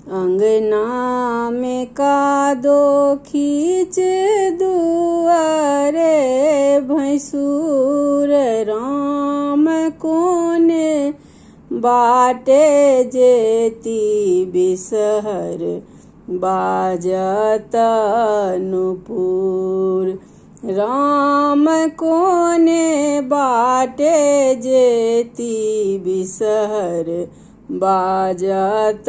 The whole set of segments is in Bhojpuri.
अंगना में का दो खींच दुआरे भैंसूर राम कोने बाटे जेती बिसहर बाजत नुपुर राम कोने बाटे जेती बिसहर बाजत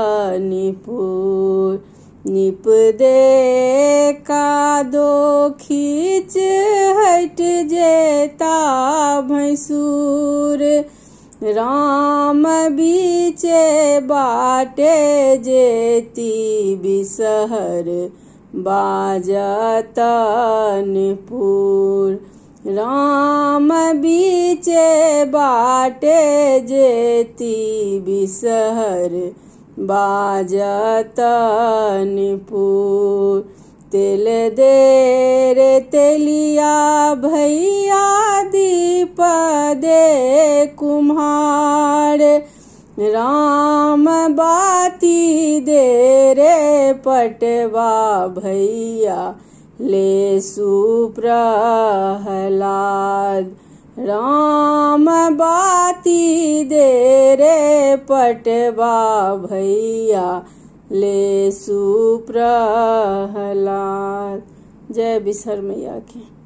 निपुर निप दे का दो खींच हट जेता भैंसूर राम बीचे बाटे जेती बिसहर बाजत निपुर राम बीचे बाटे जेती बिसहर बाजत निपुर तेल दे रे तेलिया भैया दीप दे कुम्हार राम बाती दे रे पटवा भैया ले सुप्रहलाद राम बाती दे रे पटवा भैया ले सुप्रहलाद जय बिसर मैया की